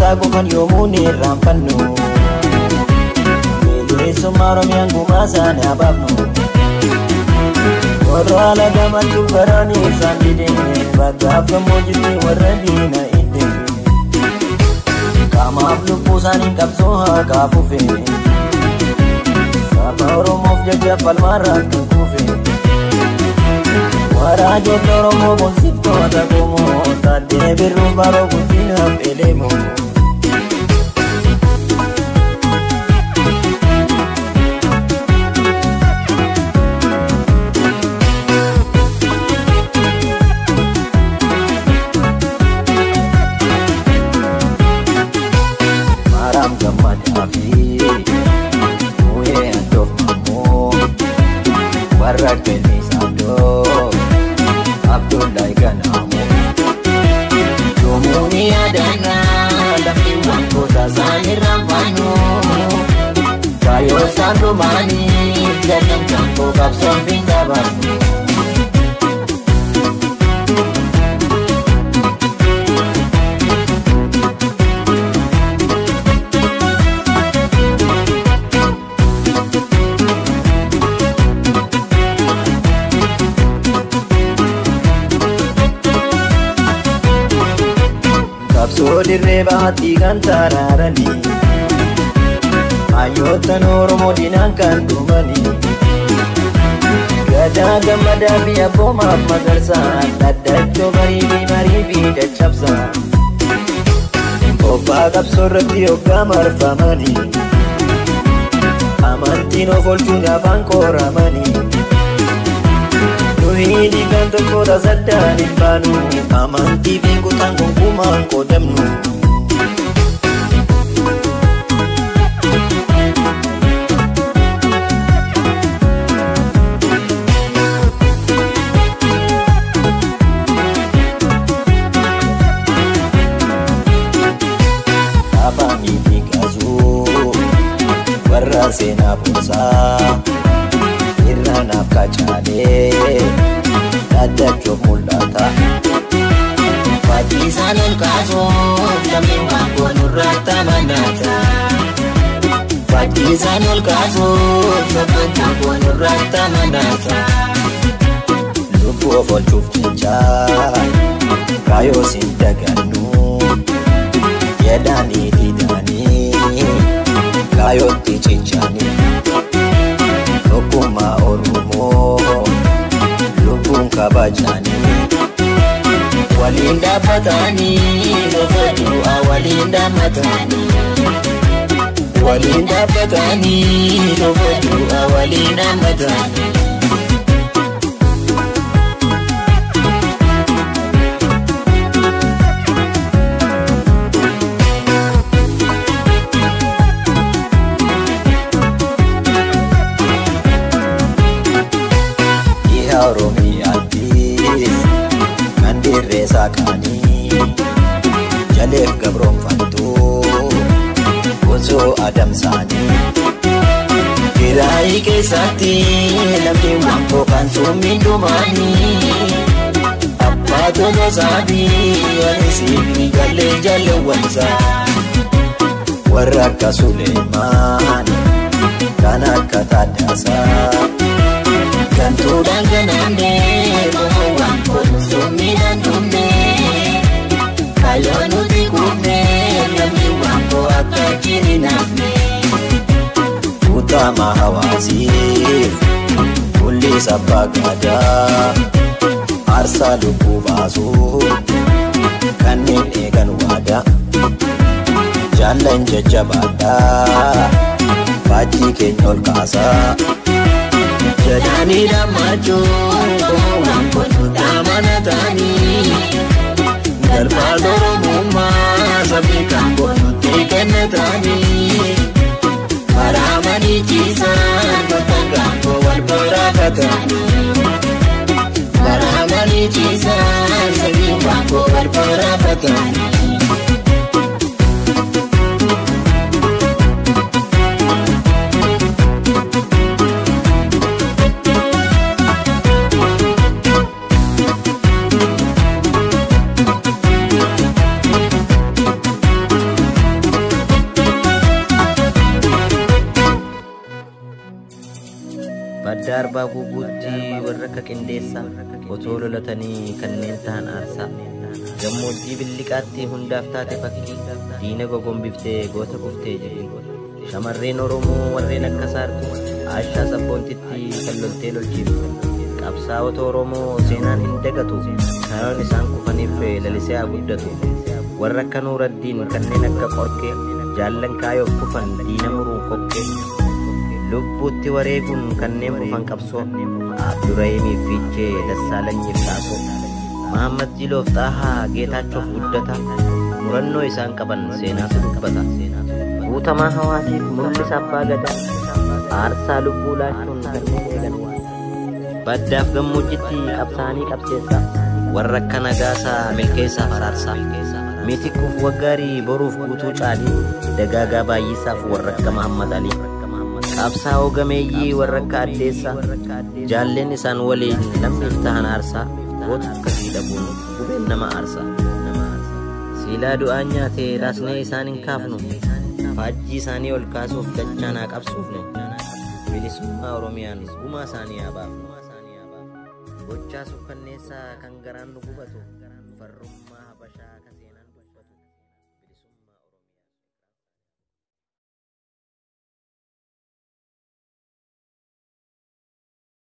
Abbaa qofan yoomuu ni irraanfannu Bilisummaa Oromiyaan gumaa isaanii abaafnu Warra alagaman dubbaranii isaan dide Baggaaf gammoojjitti warra diina idde Qaamaaf lubbuu isaanii qabsoo haa kaafufe Saba Oromoof jecha falmaarraan tukuufe Waraa joota Oromoo boonsiftoota qomoo Taaddee birruu baroo guddinaaf eleemoo Maaraam gammadaa fi Muhee Andoof Mamoo Warra Kennisaa Doo Abdullahi Ganaamoo Yoomuu ni yaadannaa lammiiwwan goota isaaniirraan fannoo Kaayoo isaan dhumaanii jallamtaan koo qabsoon fi dabarsu Qabsoo dirree baattii kan taraaranii Hayyoottan Oromoo dinaan kan dhumanii Gadaa gammadaa fi abboomaaf magarsaa Dhaddachoo barii fi marii fi caccabsaa Obbaa qabsoo irratti hoggaa marfamanii Amantiin of oolchuun afaan qoramanii Nuhidi kan tokko tasaddaan hin baanu Amantii fi kutaan gonkumaan qoodamnu Afaanii fi gaazuu warra seenaa boonsaa irra naaf qacaalee dhaddachoof mul'ata. Fakkii isaan ol kaasuuf lammiiwwan boonurratti amanata. Fakkii isaan ol kaasuuf lammiiwwan boonurratti amanata. Lubbuu of oolchuuf jecha kaayoo siin dagannu jedhanii didanii kaayootti cichanii. Tokkummaa Oromoo lubbuun kabajanii waliin dhaabbatanii lafa du'aa waliin dhaabbatanii waliin dhaabbatanii lafa du'aa waliin dhaabbatanii. Dhiha Oromiyaatti kan dirree saaqanii jaleef gabroonfattuu osoo adamsaanii. Kiraayii keessatti lammiiwwan koo kan summiin dhumaanii abbaa tolosaatii walisiifi gallee jaalleewwansaa warra akka Suleemaan kan akka Taddaasaa. Gantuudhaan ganaannee bohowwan koolusuummiidhaan dhumnee kaayoo nuti kuufnee lammiiwwan koo akka jini naafnee. Utama hawaasiif kulli sabbaa gaadaa aarsaa lubbuu baasuu kanneen eegan waadaa jaallan jajjabaadhaa faajjii keenya ol kaasaa. jedhanii lammachuun qomoowwan kottuutti amanatanii galfaa oromummaa sabni kan kottuutti kennatanii maraamanii ciisan bakka gaangoo wal baraafatanii maraamanii ciisan sabni gaangoo wal baraafatanii. garbaa guuguutti warra akka qindeessaa otoo lolatanii kanneen ta'an aarsaa gammoojjii billiqaatti hundaaf taate fakkii diina gogombiftee goota kuftee jirti shamarreen oromoo warreen akka saartu aashaa sabboontitti kan loltee lolchiiftu qabsaa'ota oromoo seenaan hin dagatu kayoon isaan kufaniif lalisee haa guddatu warra akka nuuraddiin kanneen akka qorkee jaallan kaayoof kufan diina muruun kokkee lubbuutti wareeguun kanneen kufan qabsoo abdurahiimiif fiichee dassaalanyiif taasoo mahammad jiloof xaahaa geetaachuuf guddata murannoo isaan qaban seenaatu dubbata guutamaa hawaasiif mul'isa abbaa gadaa aarsaa lubbuu laachuun kanneen eegan baddaaf gammoojjitti qabsaanii qabseessaa warra akka nagaasaa milkeessaaf araarsaa miitikuuf waggaarii boruuf guutuu caalii dagaagaa baay'isaaf warra akka mahammad alii qabsaa'oo gameeyyii warra akka addeessaa jaalleen isaan waliin lammiif tahan aarsaa goota akkasii dhabuun gubeen nama aarsaa siilaa du'aan nyaatee raasnee isaan hin kaafnu faajjii isaanii ol kaasuuf dachaanaa qabsuufne bilisummaa oromiyaan gumaa isaanii haa baafnu gochaa suukkanneessaa kan garaan nu gubatu farrummaa